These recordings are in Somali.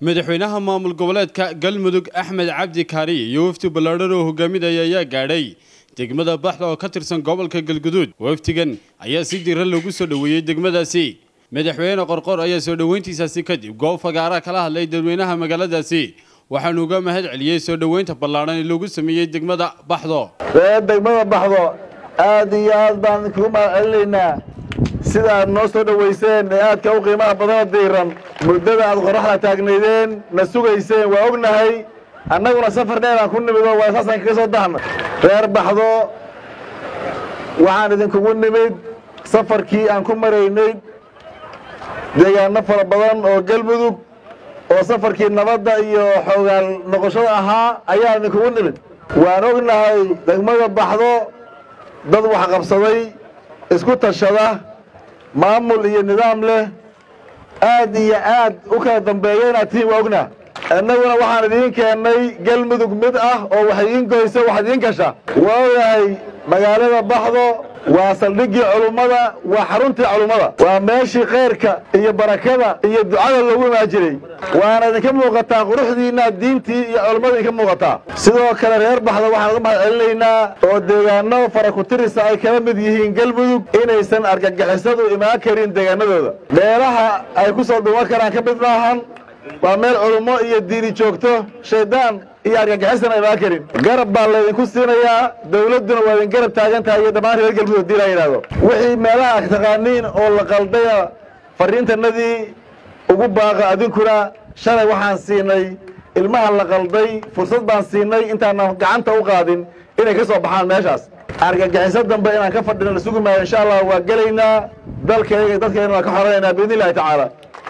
madaxweynaha maamul goboleedka galmudug axmed cabdi kaariye iyo wafdi ballaadhan oo hogaaminaya ayaa gaadhay degmada baxda oo ka tirsan gobolka galguduud wafdigan ayaa si diran loogu soo dhoweeyey degmadaasi madaxweyne qorqor ayaa soo dhoweyntiisaasi kadib goob fagaara kala hadlay dadweynaha magaaladaasi waxaanu uga mahad celiyey soo dhoweynta ballaadhan ee loogu sameeyey degmada baxdo ree degmada baxdo aad iyo aad baan idinkugu mahad celinaynaa sida aad noo soo dhowayseen ee aadka u qiimaha badanoo diiran muddada aad qorraxda taagnaydeen na sugayseen waa ognahay annaguna safar dheeraan ku nimid oo waa saasaan kaga soo dahna reer baxdo waxaan idinkugu nimid safarkii aan ku maraynay deegaano fara badan oo galmudug oo safarkii nabadda iyo xoogaal noqoshada ahaa ayaan idinkugu nimid waan ognahay degmada baxdo dad wax qabsaday isku tashada maamul iyo nidaam leh aad iyo aad u kala dambeeya inaad tihiin waa ognaa innaguna waxaan idiin keennay galmudug mid ah oo wax idiin goysa wax idiin gasha waa ogahay magaalada baxdo waa saldhiggii culummada waa xaruntii culummada waa meeshii khayrka iyo barakada iyo ducada loogu imaan jiray waana idinka muuqataa quruxdiinna diintii iyo culummada idinka muuqataa sidoo kale reer baxda waxaan uga mahad celinaynaa oo deegaano fara ku tirisa ay kala mid yihiin galmudug inaysan argagixisadu imaan karin deegaanadooda meelaha ay ku soo dhuuman karaan ka mid maahan waa meel culummo iyo diini joogto shaydaan iyo argagixisana imaan karin garab baa laydinku siinayaa dawladduna waa idin garab taagan tahay iyo dhammaan reer galmudug hadii la yidhaahdo wixii meelaha ad taqaaniin oo la qaldaya fariintanadii ugu baaqa adinkuna shalay waxaan siinay ilmaha la qalday fursad baan siinay intaanan gacanta u qaadin inay ka soo baxaan meeshaas argagixiso dambe inaan ka fadhino la sugi maayo insha allah waa gelaynaa dalkayga dadkayna waan ka xoranaynaa biidni illahi tacaala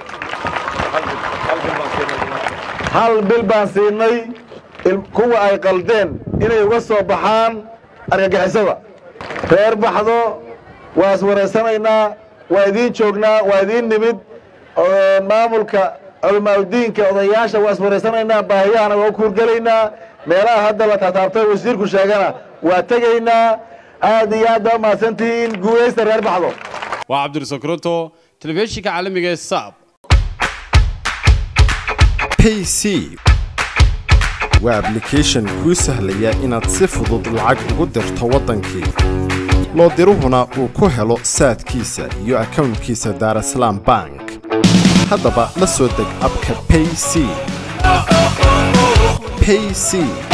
hal bil baan siinay kuwa ay qaldeen inay uga soo baxaan argagixisada reer baxdo waa iswaraysanaynaa waa idiin joognaa waa idiin nimid maamulka culamaauddiinka odayaasha waa iswaraysanaynaa baahiyahana waa u kuurgelaynaa meelaha hadda la taataabtay wasiirku sheegana waa tegaynaa aad iyo aad baa umahadsantihiin guulaysta reer baxdo waa cabdirasakroto telefishinka caalamiga ee saab payc waa ablication kuu sahlaya inaad si fudud lacag ugu dirto waddankii loo diruhuna uu ku helo saadkiisa iyo akownkiisa daarasalaam bank haddaba la soo deg abka payc payc